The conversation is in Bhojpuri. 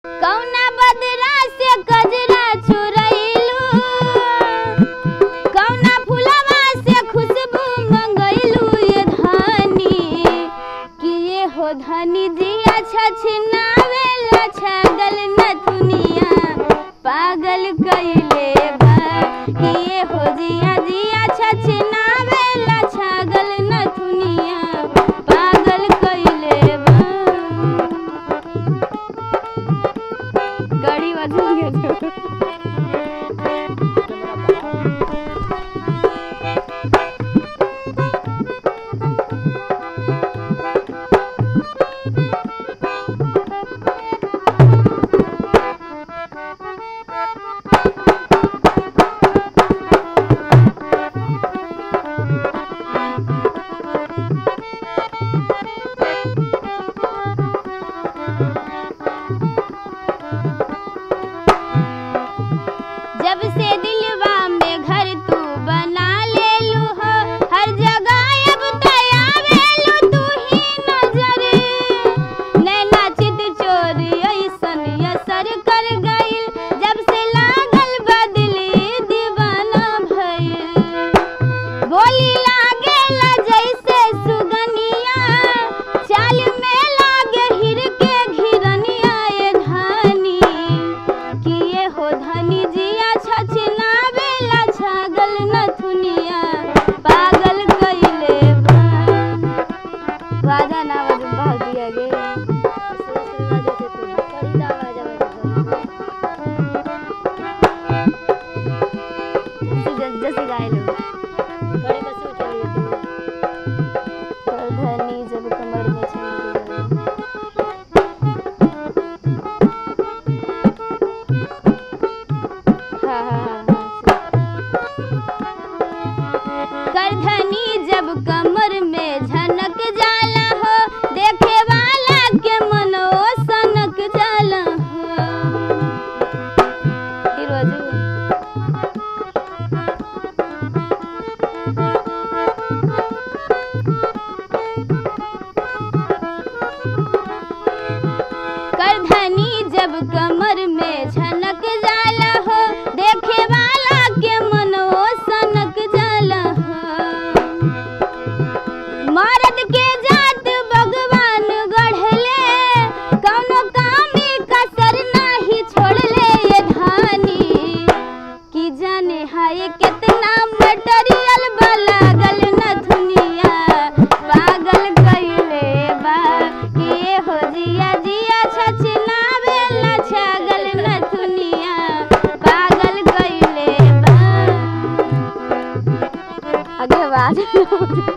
कौना बदरा से गजरा चुरैलू कौना फुलवा से खुशबू मंगैलू ये धनी कि ये हो धनी जिया छछनावेला छगल नथुनिया पागल कइले बा कि ये हो जिया जिया छछनावेला छगल नथुनिया पागल कइले बा गाड़ी बदल गया जब से दिलवा में घर तू बना ले लू हो हर जगह अब तयावेलू तू ही नजर नैना चित चोरी ऐसन असर कर गइल जब से लागल बदली दीवाना भइल बोली लागेला जैसे सुगनिया चाल में लागे हिर के घिरनिया ये धानी किए हो धनी जिया छछनावेला छागल नथुनिया पागल कइले बा बाजा ना बज बहुत दिया गे जैसे गाय लो तो धनी जब कमर में छन हाँ हाँ हाँ करधनी जब कमर में झनक जाला हो देखे वाला के मनो सनक जाला हो फिर बाजू करधनी जब कमर में झनक जाला हो देखे वाला के मनो सनक जाला हो मर्द के जात भगवान गढ़ले कौनो कामी कसर नाही छोड़ले ये धानी कि जाने हाय कितना मटेरियल लागल नथुनिया पागल कइले बा कि ये हो जिया जिया छछनावेला छागल नथुनिया पागल कइले बा आगे बात